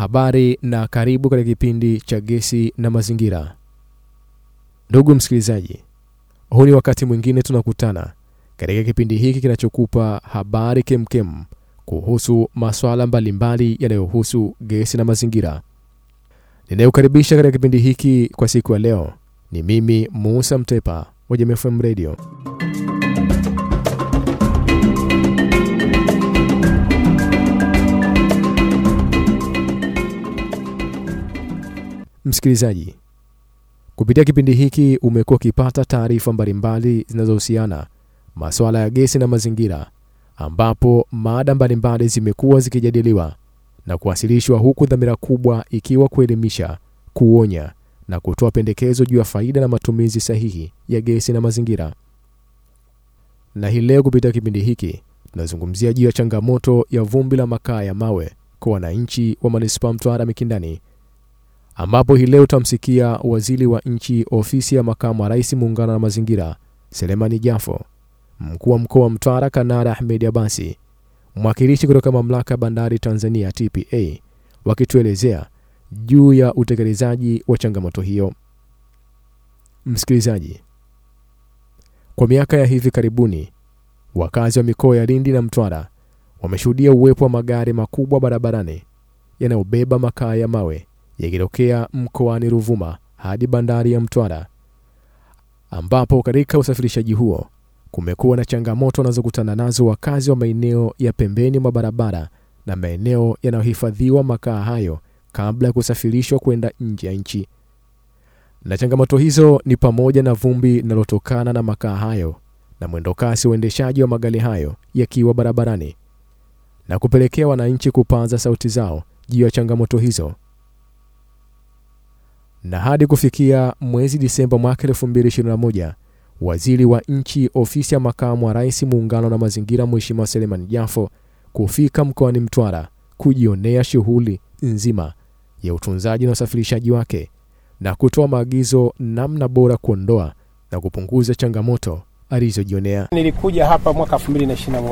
Habari na karibu katika kipindi cha Gesi na Mazingira. Ndugu msikilizaji, huu ni wakati mwingine tunakutana katika kipindi hiki kinachokupa habari kemkem kuhusu masuala mbalimbali yanayohusu gesi na mazingira. Ninayokaribisha katika kipindi hiki kwa siku ya leo ni mimi Musa Mtepa wa Jamii FM Radio. Msikilizaji, kupitia kipindi hiki umekuwa ukipata taarifa mbalimbali zinazohusiana masuala ya gesi na mazingira, ambapo mada mbalimbali zimekuwa zikijadiliwa na kuwasilishwa, huku dhamira kubwa ikiwa kuelimisha, kuonya na kutoa pendekezo juu ya faida na matumizi sahihi ya gesi na mazingira. Na hii leo kupitia kipindi hiki tunazungumzia juu ya changamoto ya vumbi la makaa ya mawe kwa wananchi wa manispaa Mtwara Mikindani ambapo hii leo utamsikia waziri wa nchi ofisi ya makamu wa rais muungano na mazingira Selemani Jafo, mkuu wa mkoa wa Mtwara Kanara Ahmed Abasi, mwakilishi kutoka mamlaka ya bandari Tanzania TPA, wakituelezea juu ya utekelezaji wa changamoto hiyo. Msikilizaji, kwa miaka ya hivi karibuni wakazi wa mikoa ya Lindi na Mtwara wameshuhudia uwepo wa magari makubwa barabarani yanayobeba makaa ya mawe yakitokea mkoani Ruvuma hadi bandari ya Mtwara, ambapo katika usafirishaji huo kumekuwa na changamoto wanazokutana nazo wakazi wa maeneo ya pembeni mwa barabara na maeneo yanayohifadhiwa makaa hayo kabla ya kusafirishwa kwenda nje ya nchi. Na changamoto hizo ni pamoja na vumbi linalotokana na makaa hayo na mwendokasi wa uendeshaji wa magari hayo yakiwa barabarani na kupelekea wananchi kupaza sauti zao juu ya changamoto hizo na hadi kufikia mwezi Disemba mwaka 2021 waziri wa nchi ofisi ya makamu wa rais muungano na mazingira Mheshimiwa Selemani Jafo kufika mkoani Mtwara kujionea shughuli nzima ya utunzaji na usafirishaji wake na kutoa maagizo namna bora kuondoa na kupunguza changamoto alizojionea. Nilikuja hapa mwaka 2021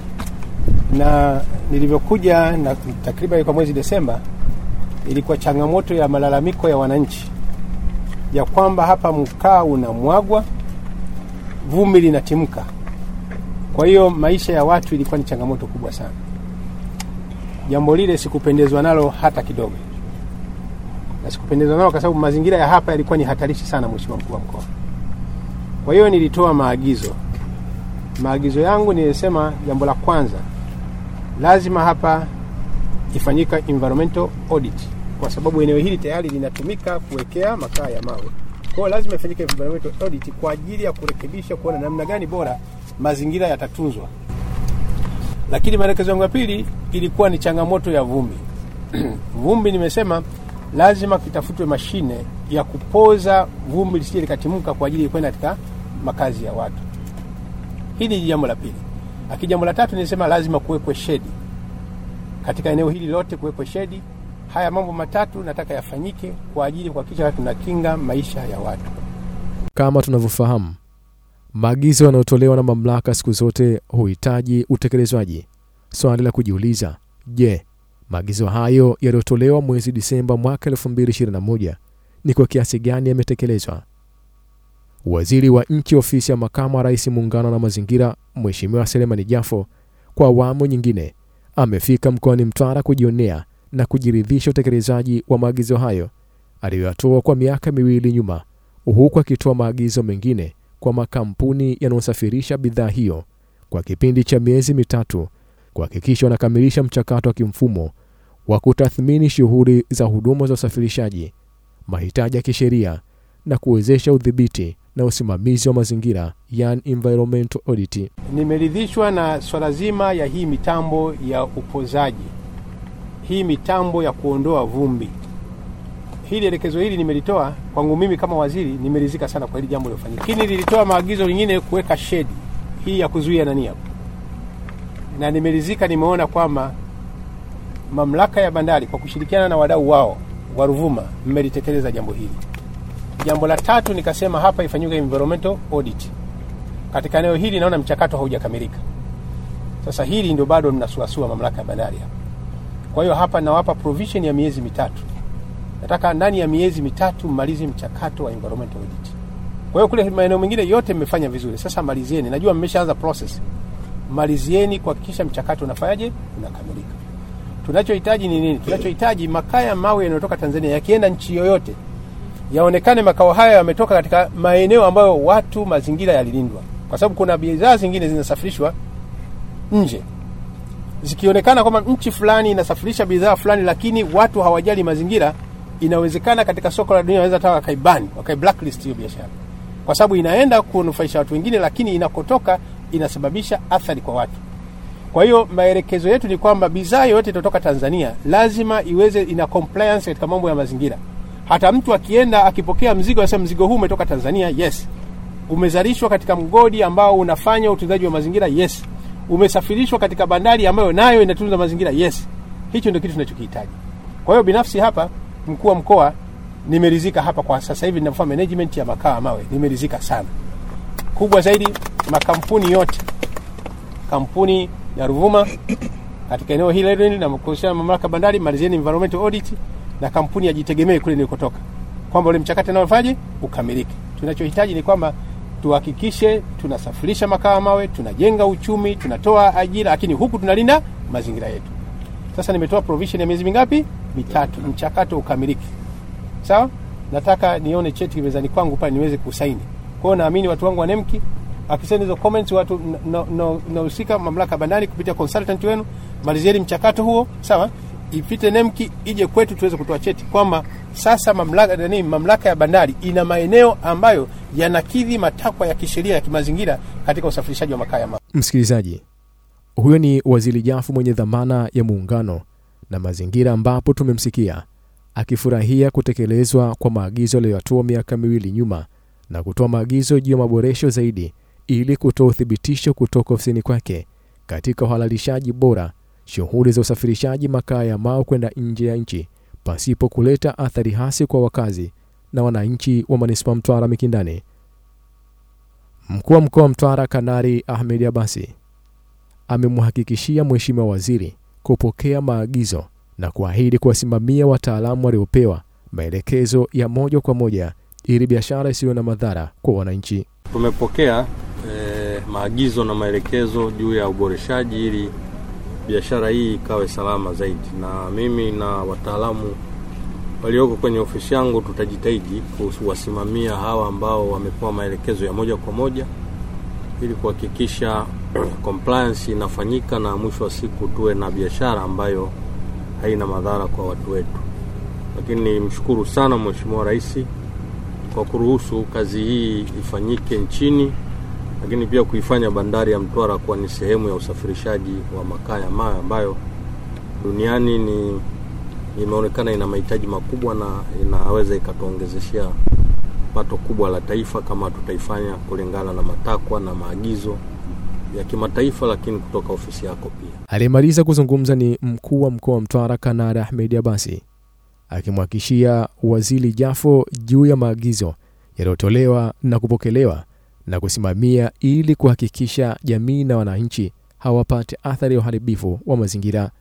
na nilivyokuja na takriban kwa mwezi Desemba ilikuwa changamoto ya malalamiko ya wananchi ya kwamba hapa mkaa unamwagwa, vumbi linatimka. Kwa hiyo maisha ya watu ilikuwa ni changamoto kubwa sana. Jambo lile sikupendezwa nalo hata kidogo, na sikupendezwa nalo kwa sababu mazingira ya hapa yalikuwa ni hatarishi sana, Mheshimiwa mkuu wa mkoa. Kwa hiyo nilitoa maagizo. Maagizo yangu nilisema, jambo la kwanza, lazima hapa ifanyika environmental audit kwa sababu eneo hili tayari linatumika kuwekea makaa ya mawe. Kwa hiyo lazima ifanyike environmental audit kwa ajili ya kurekebisha, kuona namna gani bora mazingira yatatunzwa. Lakini maelekezo yangu ya pili ilikuwa ni changamoto ya vumbi. Vumbi nimesema lazima kitafutwe mashine ya kupoza vumbi lisije likatimka kwa ajili ya kwenda katika makazi ya watu. Hili ni jambo la pili. Lakini jambo la tatu nilisema lazima kuwekwe shedi katika eneo hili lote kuwepo shedi. Haya mambo matatu nataka yafanyike kwa ajili ya kuhakikisha tunakinga maisha ya watu. Kama tunavyofahamu, maagizo yanayotolewa na mamlaka siku zote huhitaji utekelezwaji. Swali la kujiuliza, je, maagizo hayo yaliyotolewa mwezi Disemba mwaka 2021 ni kwa kiasi gani yametekelezwa? Waziri wa nchi ofisi ya makamu wa rais muungano na mazingira, Mheshimiwa Selemani Jafo, kwa awamu nyingine amefika mkoani Mtwara kujionea na kujiridhisha utekelezaji wa maagizo hayo aliyoyatoa kwa miaka miwili nyuma, huku akitoa maagizo mengine kwa makampuni yanayosafirisha bidhaa hiyo kwa kipindi cha miezi mitatu kuhakikisha wanakamilisha mchakato wa kimfumo wa kutathmini shughuli za huduma za usafirishaji, mahitaji ya kisheria na kuwezesha udhibiti na usimamizi wa mazingira, yani environmental audit. Nimeridhishwa na swala zima ya hii mitambo ya upozaji, hii mitambo ya kuondoa vumbi. Hili elekezo hili nimelitoa kwangu mimi kama waziri, nimeridhika sana kwa hili jambo lilofanyika. Lakini nilitoa maagizo lingine kuweka shedi hii ya kuzuia nani hapo, na nimeridhika, nimeona kwamba mamlaka ya bandari kwa kushirikiana na wadau wao wa Ruvuma mmelitekeleza jambo hili. Jambo la tatu nikasema hapa ifanyike environmental audit katika eneo hili. Naona mchakato haujakamilika. Sasa hili ndio bado mnasuasua mamlaka ya bandari hapa. Kwa hiyo hapa nawapa provision ya miezi mitatu. Nataka ndani ya miezi mitatu mmalize mchakato wa environmental audit. Kwa hiyo kule maeneo mengine yote mmefanya vizuri, sasa malizieni. Najua mmeshaanza process, malizieni kuhakikisha mchakato unafanyaje, unakamilika. Tunachohitaji ni nini? Tunachohitaji makaa ya mawe yanayotoka Tanzania yakienda nchi yoyote, yaonekane makao haya yametoka katika maeneo ambayo watu, mazingira yalilindwa, kwa sababu kuna bidhaa zingine zinasafirishwa nje zikionekana kwamba nchi fulani inasafirisha bidhaa fulani, lakini watu hawajali mazingira, inawezekana katika soko la dunia wanaweza hata wakaibani, wakai blacklist hiyo biashara, kwa sababu inaenda kunufaisha watu wengine, lakini inakotoka inasababisha athari kwa watu. Kwa hiyo maelekezo yetu ni kwamba bidhaa yoyote itotoka Tanzania lazima iweze ina compliance katika mambo ya mazingira. Hata mtu akienda akipokea mzigo, anasema mzigo huu umetoka Tanzania, yes. Umezalishwa katika mgodi ambao unafanya utunzaji wa mazingira, yes umesafirishwa katika bandari ambayo nayo inatunza mazingira yes. Hicho ndio kitu tunachokihitaji. Kwa hiyo binafsi hapa, mkuu wa mkoa, nimeridhika hapa kwa sasa hivi ninafanya management ya makaa mawe, nimeridhika sana. Kubwa zaidi, makampuni yote, kampuni ya Ruvuma katika eneo hili na kuhusiana na mamlaka bandari, malizieni environmental audit, na kampuni ya Jitegemee kule nilikotoka, kwamba ule mchakato unaofaje ukamilike. Tunachohitaji ni kwamba tuhakikishe tunasafirisha makaa mawe, tunajenga uchumi, tunatoa ajira, lakini huku tunalinda mazingira yetu. Sasa nimetoa provision ya miezi mingapi? Mitatu, mchakato ukamilike. Sawa, nataka nione cheti mezani kwangu pale niweze kusaini. Kwa hiyo naamini watu wangu wa NEMKI akisema hizo comments, watu nahusika no, no, mamlaka bandari kupitia consultant wenu, malizieni mchakato huo, sawa, ipite NEMKI ije kwetu tuweze kutoa cheti kwamba sasa mamlaka, nani, mamlaka ya bandari ina maeneo ambayo yanakidhi matakwa ya kisheria ya kimazingira katika usafirishaji wa makaa ya mawe. Msikilizaji, huyo ni Waziri Jafu mwenye dhamana ya muungano na mazingira, ambapo tumemsikia akifurahia kutekelezwa kwa maagizo aliyoyatoa miaka miwili nyuma na kutoa maagizo juu ya maboresho zaidi ili kutoa uthibitisho kutoka ofisini kwake katika uhalalishaji bora shughuli za usafirishaji makaa ya mawe kwenda nje ya nchi pasipo kuleta athari hasi kwa wakazi na wananchi wa manispaa Mtwara Mikindani. Mkuu wa mkoa wa Mtwara Kanari Ahmed Abasi amemhakikishia Mheshimiwa Waziri kupokea maagizo na kuahidi kuwasimamia wataalamu waliopewa maelekezo ya moja kwa moja ili biashara isiyo na madhara kwa wananchi. Tumepokea eh, maagizo na maelekezo juu ya uboreshaji ili biashara hii ikawe salama zaidi, na mimi na wataalamu walioko kwenye ofisi yangu tutajitahidi kuwasimamia hawa ambao wamepewa maelekezo ya moja kwa moja ili kuhakikisha compliance inafanyika na mwisho wa siku tuwe na biashara ambayo haina madhara kwa watu wetu. Lakini nimshukuru sana Mheshimiwa Rais kwa kuruhusu kazi hii ifanyike nchini, lakini pia kuifanya bandari ya Mtwara kuwa ni sehemu ya usafirishaji wa makaa ya mawe ambayo duniani ni imeonekana ina mahitaji makubwa na inaweza ikatuongezeshea pato kubwa la taifa kama tutaifanya kulingana na matakwa na maagizo ya kimataifa, lakini kutoka ofisi yako pia. Aliyemaliza kuzungumza ni mkuu wa mkoa wa Mtwara Kanari Ahmed Abasi akimhakikishia Waziri Jafo juu ya maagizo yaliyotolewa na kupokelewa na kusimamia ili kuhakikisha jamii na wananchi hawapate athari ya uharibifu wa mazingira.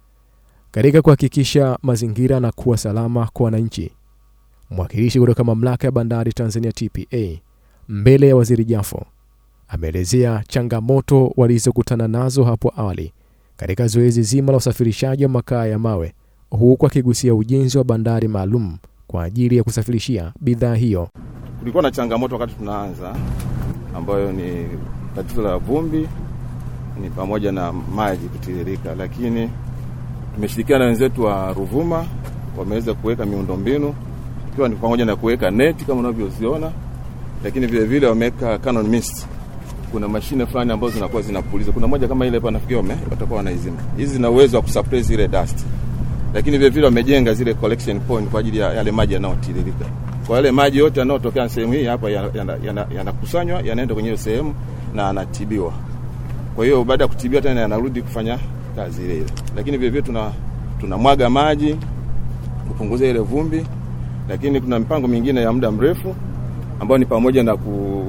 Katika kuhakikisha mazingira na kuwa salama kwa wananchi, mwakilishi kutoka mamlaka ya bandari Tanzania TPA mbele ya Waziri Jafo ameelezea changamoto walizokutana nazo hapo awali katika zoezi zima la usafirishaji wa makaa ya mawe, huku akigusia ujenzi wa bandari maalum kwa ajili ya kusafirishia bidhaa hiyo. Kulikuwa na changamoto wakati tunaanza, ambayo ni tatizo la vumbi, ni pamoja na maji kutiririka, lakini tumeshirikiana na wenzetu wa Ruvuma, wameweza kuweka miundombinu ikiwa ni pamoja na kuweka neti kama unavyoziona, lakini vile vile wameweka cannon mist. Kuna mashine fulani ambazo zinakuwa zinapuliza. Kuna moja kama ile hapa nafikiri wame watakuwa wanaizima. Hizi zina uwezo wa kusuppress ile dust. Lakini vile vile wamejenga zile collection point kwa ajili ya yale maji yanayotiririka. Kwa yale maji yote yanayotokea sehemu hii hapa yanakusanywa yana, yana, yana yanaenda kwenye hiyo sehemu na anatibiwa. Kwa hiyo baada ya kutibiwa tena yanarudi kufanya kazi ile ile. Lakini vile vile tuna tunamwaga maji kupunguza ile vumbi, lakini kuna mipango mingine ya muda mrefu ambayo ni pamoja na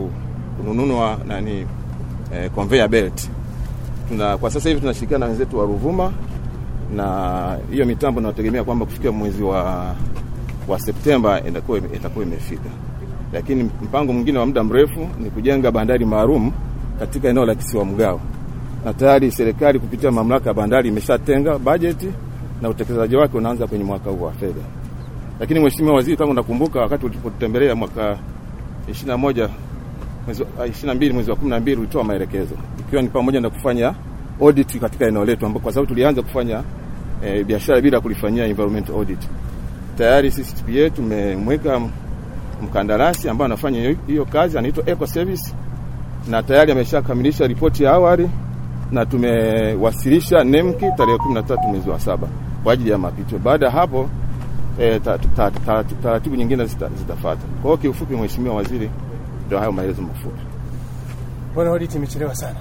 kununua nani eh, conveyor belt. Tuna kwa sasa hivi tunashirikiana na wenzetu wa Ruvuma na hiyo mitambo nategemea kwamba kufikia mwezi wa, wa Septemba itakuwa itakuwa imefika, lakini mpango mwingine wa muda mrefu ni kujenga bandari maalum katika eneo la kisiwa Mgao, na tayari serikali kupitia mamlaka ya bandari imeshatenga bajeti na utekelezaji wake unaanza kwenye mwaka huu wa fedha. Lakini Mheshimiwa Waziri, kama unakumbuka, wakati ulipotembelea mwaka 21 mwezi wa 22 mwezi wa 12 ulitoa maelekezo ikiwa ni pamoja na kufanya audit katika eneo letu, ambapo kwa sababu tulianza kufanya e, biashara bila kulifanyia environmental audit. Tayari sisi TPA tumemweka mkandarasi ambaye anafanya hiyo kazi, anaitwa Eco Service na tayari ameshakamilisha ripoti ya awali na tumewasilisha NEMKI tarehe 13 mwezi wa saba kwa ajili ya mapitio. Baada ya hapo e, taratibu ta, ta, ta, ta, nyingine zitafuata. Kwa hiyo kiufupi, Mheshimiwa Waziri, ndio hayo maelezo mafupi. Mbona audit imechelewa sana?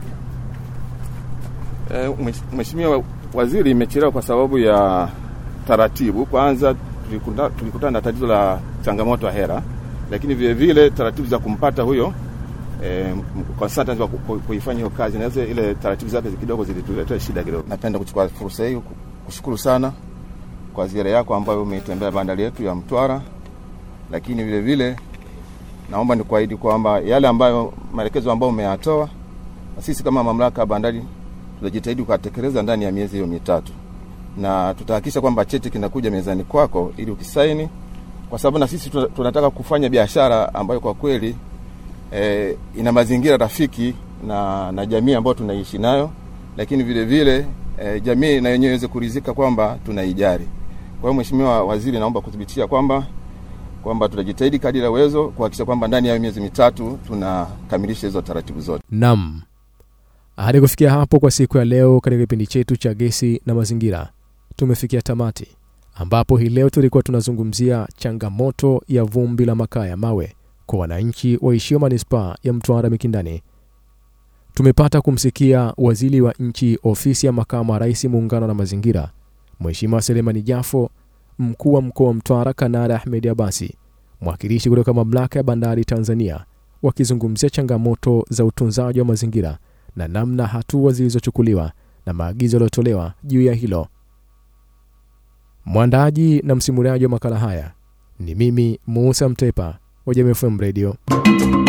E, Mheshimiwa Waziri, imechelewa kwa sababu ya taratibu. Kwanza tulikutana tulikuta na tatizo la changamoto ya hera, lakini vile vile taratibu za kumpata huyo E, consultant wa kuifanya hiyo kazi naweza ile taratibu zake kidogo zilituletea shida kidogo. Napenda kuchukua fursa hii kushukuru sana kwa ziara yako ambayo umeitembea bandari yetu ya Mtwara, lakini vile vile naomba nikuahidi kwamba yale ambayo maelekezo ambayo umeyatoa na sisi kama mamlaka ya bandari tutajitahidi kutekeleza ndani ya miezi hiyo mitatu, na tutahakikisha kwamba cheti kinakuja mezani kwako ili ukisaini, kwa sababu na sisi tunataka kufanya biashara ambayo kwa kweli E, ina mazingira rafiki na, na jamii ambayo tunaishi nayo, lakini vile vile e, jamii na yenyewe iweze kuridhika kwamba tunaijali. Kwa hiyo Mheshimiwa Waziri, naomba kuthibitisha kwamba kwamba tutajitahidi kadiri ya uwezo kuhakikisha kwamba ndani ya miezi mitatu tunakamilisha hizo taratibu zote. Naam, hadi kufikia hapo kwa siku ya leo katika kipindi chetu cha gesi na mazingira tumefikia tamati, ambapo hii leo tulikuwa tunazungumzia changamoto ya vumbi la makaa ya mawe kwa wananchi waishio manispaa ya Mtwara Mikindani. Tumepata kumsikia waziri wa nchi ofisi ya makamu wa rais muungano na mazingira, Mheshimiwa Selemani Jafo, mkuu wa mkoa wa Mtwara Kanada Ahmed Abasi, mwakilishi kutoka mamlaka ya bandari Tanzania, wakizungumzia changamoto za utunzaji wa mazingira na namna hatua zilizochukuliwa na maagizo yaliyotolewa juu ya hilo. Mwandaaji na msimuliaji wa makala haya ni mimi Musa Mtepa wa Jamii FM Radio.